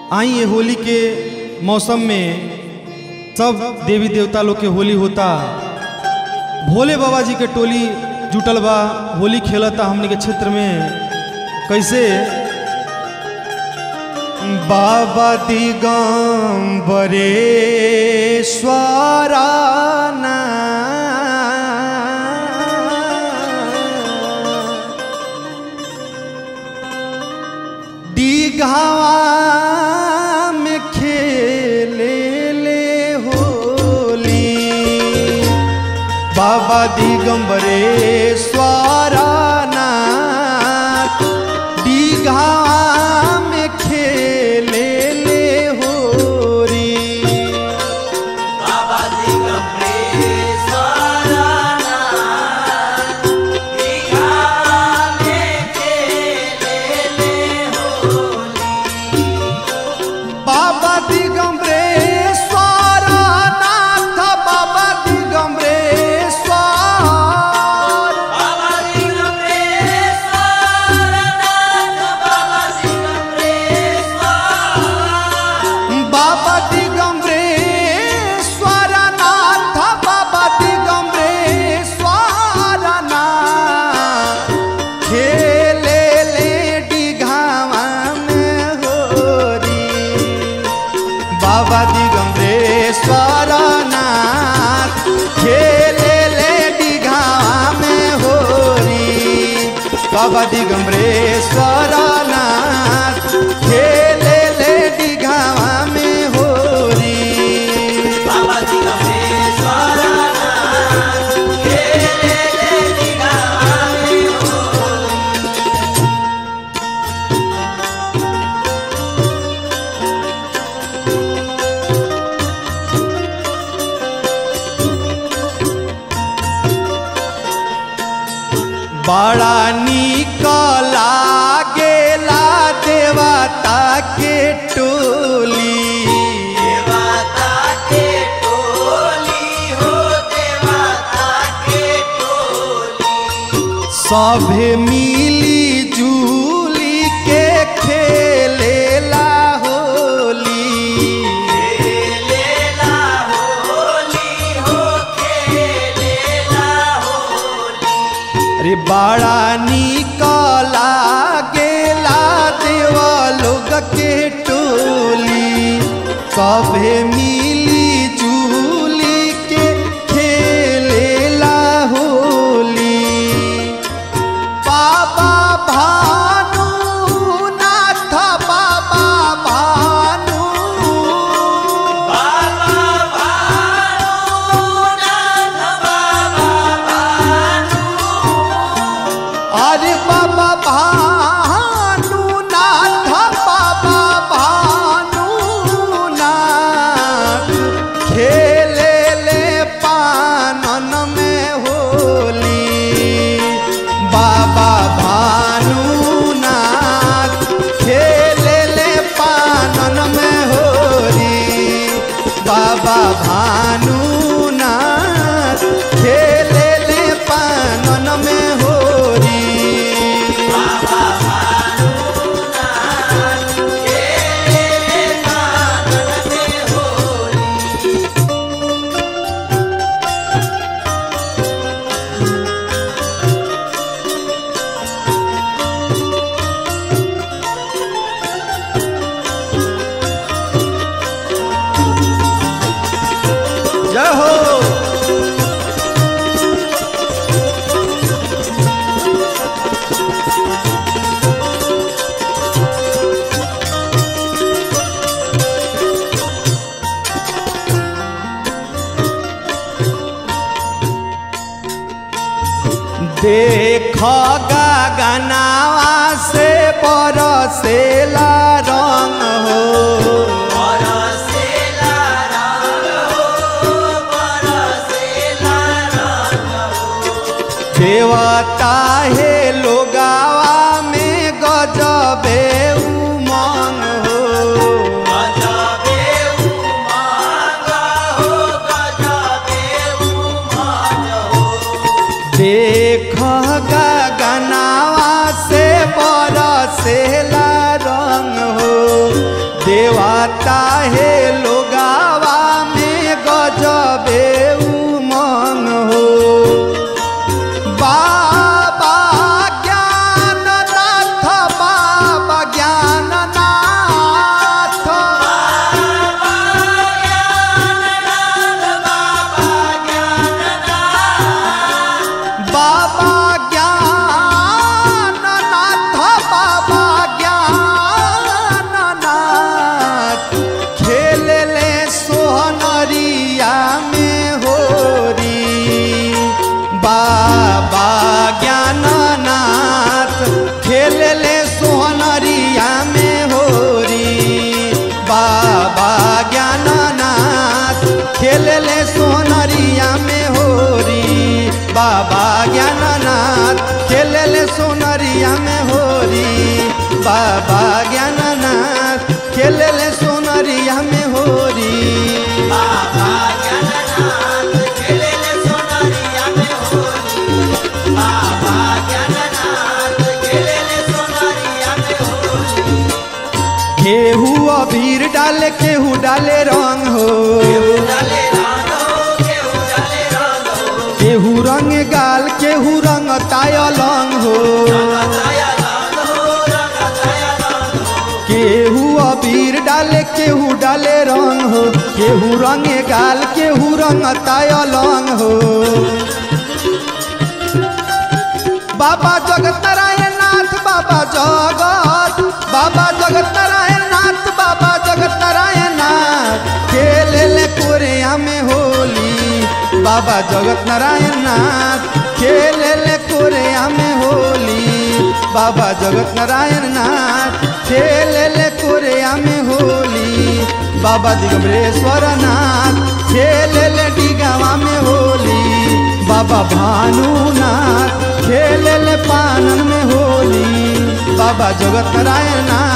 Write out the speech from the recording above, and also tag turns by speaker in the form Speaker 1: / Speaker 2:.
Speaker 1: आई ये होली के मौसम में सब देवी देवता लोग के होली होता भोले बाबा जी के टोली जुटल बा होली खेलता हमने के क्षेत्र में कैसे बाबा दिगंबरेश्वराना दीघावा में खेले ले होली बाबा दिगंबरेश्वराना दीघावा में खेले ले होरी
Speaker 2: बाबा दिगंबरेश्वराना दीघा में खेले ले होली
Speaker 1: बाबा दिगंबरेश्वर नाथ बाबा दिगंबरेश्वर
Speaker 2: बाबा दिगंबरेश्वरनाथ बाबा दिगंबरेश्वर
Speaker 1: बाबा दिगंबरेश्वर नाथ बाबा दिगंबरेश्वर नाथ खेले ले डिघावा में होरी बाबा दिगंबरेश्वर नाथ खेले ले डिघावा में होरी बाबा दिगंबरेश्वर नाथ खेले ले डिघावा में होरी
Speaker 2: बाबा दिगंबरेश्वरनाथ खेले ले दीघा में होली
Speaker 1: बड़ा निक लागेला देवता के टोली
Speaker 2: देवता के टोली हो देवता के टोली
Speaker 1: सभे मिली जुली के खेलेला होली
Speaker 2: खेलेला होली हो खेलेला होली
Speaker 1: अरे बड़ा निक लागेला देवा लोग के टोली सभे मिली जुली के खेलेला होली बाबा भानु नाथ बाबा भानु
Speaker 2: बाबा भानुनाथ बाबा भानु
Speaker 1: अरे बाबा भानु नाथ बाबा भानु नाथ खेले ले पानन में होली बाबा भानु नाथ खेले ले पानन में होली बाबा भानु नाथ खेले ले पानन में होली
Speaker 2: बाबा भानुनाथ खेले कानन में होली
Speaker 1: जय हो देख गगनावा से बरसेला रंग हो
Speaker 2: बरसेला रंग हो बरसेला रंग हो
Speaker 1: देवता हे लोगावा में गजबे उमंग हो
Speaker 2: गजबे उमंग हो गजबे उमंग हो
Speaker 1: देख गगनावा से बरसेला रंग हो देवाता हे लोगावा में गजबे उमंग हो बाबा ज्ञाननाथ बाबा ज्ञाननाथ बाबा ज्ञाननाथ बाबा ज्ञाननाथ खेलले सोहनरिया में होरी बाबा ज्ञाननाथ खेलले सोहनरिया में होरी बाबा ज्ञाननाथ खेलले सोहनरिया में होरी बाबा ज्ञाननाथ खेलले सोनरिया में होरी बाबा ज्ञाननाथ खेलले सोनरिया में होरी
Speaker 2: बाबा ज्ञाननाथ खेलेले सोनरिया में होली बाबा ज्ञाननाथ खेलेले सोनरिया में होली
Speaker 1: केहू अबीर डाले केहू डाले रंग हो
Speaker 2: केहू डाले रंग हो केहू डाले रंग हो
Speaker 1: केहू रंग गाल केहू रंग तायलंग हो
Speaker 2: रंगताया रंग हो रंगताया रंग हो
Speaker 1: केहू अबीर डाले केहू डाले रंग हो केहू रंग गाल केहू रंग तायलंग हो बाबा जगत नारायण नाथ बाबा जगत बाबा जगत नारायण नाथ बाबा जगत नारायण नाथ खेले ले कोरिया में होली बाबा जगत नारायण नाथ खेले ले कोरिया में होली बाबा जगत नारायण नाथ खेले ले कोरिया में होली बाबा दिगंबरेश्वर नाथ खेले ले डिगावा में होली बाबा भानुनाथ खेले ले पानन में होली बाबा जगत नारायण नाथ